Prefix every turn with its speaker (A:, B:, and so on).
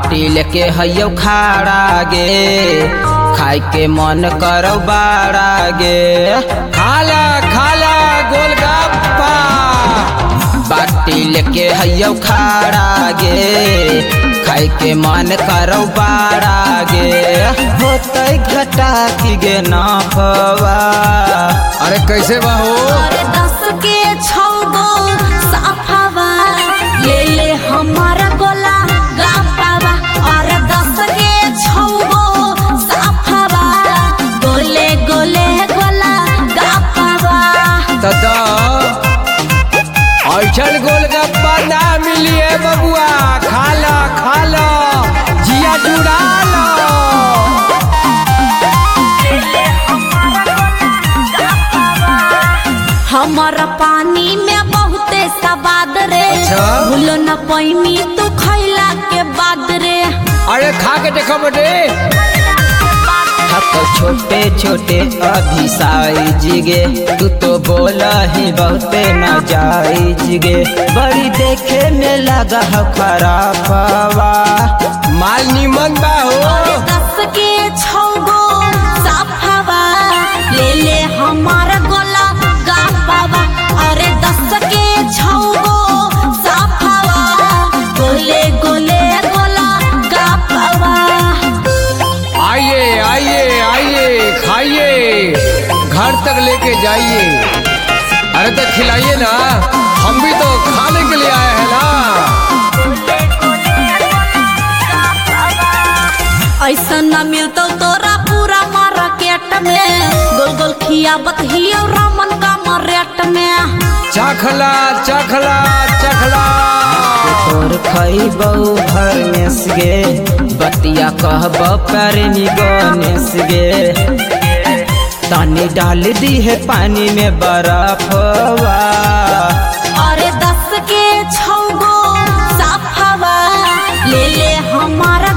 A: बाटी लेके हैयो खाड़ा गे खाए के मन करो बाड़ा गे
B: खाला खाला गोलगप्पा
A: बाटी लेके हैयो खाड़ा गे खाए के मन करो बाड़ा गे होते घटा की गे नाफवा
B: अरे कैसे बा हो
C: अरे दस के छौ गो साफावा ले ले हमारा गोला गापावा अरे दस के छौ गो साफावा गोले गोले गोला गापावा
B: तदा ऐठल गोलगप्पा ना मिली है बबुआ खाला खाला जिया जुड़ा लो
C: हमारा पानी में बहुते सवाद रे
B: अच्छा।
C: भूलो न पैनी तू खैला के बाद रे
B: अरे खा के देखो बेटे
A: हक छोटे छोटे अभी साइज गे तू तो बोला ही बहुते न जाइज गे बड़ी देखे में लगा है खराबवा
B: माल निमन बा हो
C: अरे दस के छौ गो साफावा ले ले हमारा गोला गापावा अरे दस के छौ गो साफावा गोले गोले गोला गापावा
B: आइए आइए आइए खाइए घर तक लेके जाइए अरे तो खिलाइए ना हम भी तो खाने के लिए आए हैं ना
C: ऐसा न मिलतो तोरा पूरा मार्केट में गोल गोल खियाबत ही और रामन का मरेट में
B: चखला चखला चखला
A: तोर खैबौ भर में गे बतिया कहब पैरनी गणेश गे तानी डाल दी है पानी में बर्फवा
C: अरे दस के छौ गो साफावा ले ले हमारा